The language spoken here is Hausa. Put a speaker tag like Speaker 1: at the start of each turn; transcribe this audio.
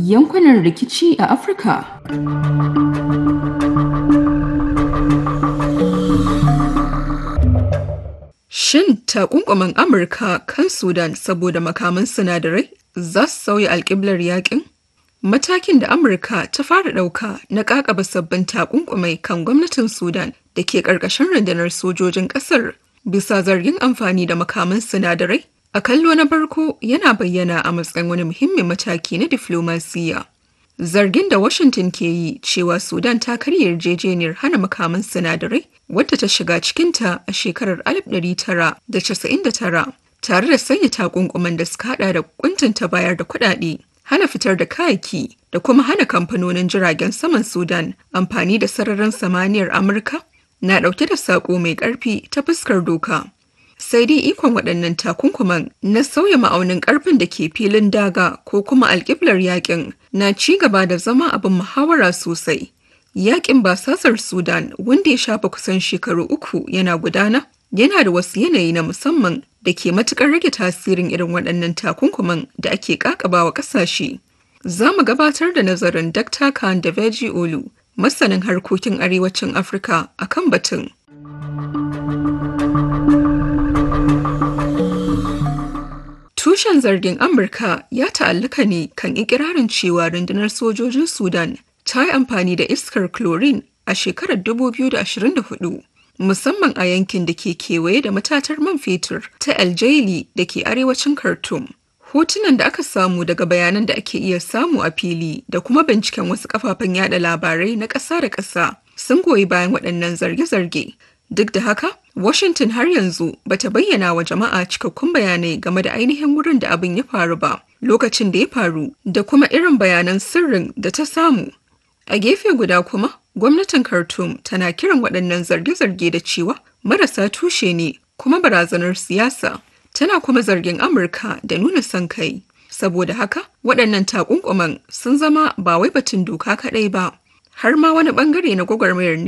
Speaker 1: yankunan rikici a Afirka.
Speaker 2: Shin takunkumin Amurka kan Sudan saboda makaman sinadarai za su sauya alƙiblar yakin? Matakin da Amurka ta fara ɗauka na ƙaƙaba sabbin takunkumai kan gwamnatin Sudan da ke ƙarƙashin rundunar sojojin ƙasar bisa zargin amfani da makaman sinadarai a kallo na farko yana bayyana a matsayin wani muhimmin mataki na diflomasiyya. Zargin da Washington ke yi cewa Sudan ta karya yarjejeniyar hana makaman sinadarai wadda ta shiga cikinta a shekarar 1999 tare da sanya takunkuman da suka hada da kuntunta bayar da kuɗaɗe, hana fitar da kayaki da kuma hana kamfanonin jiragen saman Sudan amfani da sararin samaniyar Amurka na ɗauke da saƙo mai ƙarfi ta fuskar doka. sai dai ikon waɗannan takunkuman na sauya ma'aunin ƙarfin da ke filin daga ko kuma alƙiblar yakin na ci gaba da zama abin muhawara sosai. Yakin basasar Sudan wanda ya shafa kusan shekaru uku yana gudana yana da wasu yanayi na musamman da ke matuƙar rage tasirin irin waɗannan takunkuman da ake ƙaƙabawa ƙasashe. Za mu gabatar da nazarin Dr. Khan da Veji Olu, masanin harkokin arewacin Afirka akan batun. Tushen zargin Amurka ya ta'allaka ne kan ikirarin cewa rundunar sojojin Sudan ta yi amfani da iskar chlorine a shekarar 2024, musamman a yankin da ke kewaye da matatar man fetur ta El Jaili da ke arewacin Khartoum. Hotunan da aka samu daga bayanan da ake iya samu a fili da kuma binciken wasu kafafen yada labarai na ƙasa da ƙasa sun goyi bayan waɗannan zarge-zarge. Duk da haka, Washington har yanzu bata bayyana wa jama'a cikakkun bayanai game da ainihin wurin da abin ya faru ba, lokacin da ya faru da kuma irin bayanan sirrin da ta samu. A gefe guda kuma, gwamnatin Khartoum tana kiran waɗannan zarge-zarge da cewa marasa tushe ne kuma barazanar siyasa. Tana kuma zargin Amurka da nuna son kai. Saboda haka, waɗannan takunkuman sun zama ba wai batun doka kaɗai ba, har ma wani ɓangare na gwagwarmayar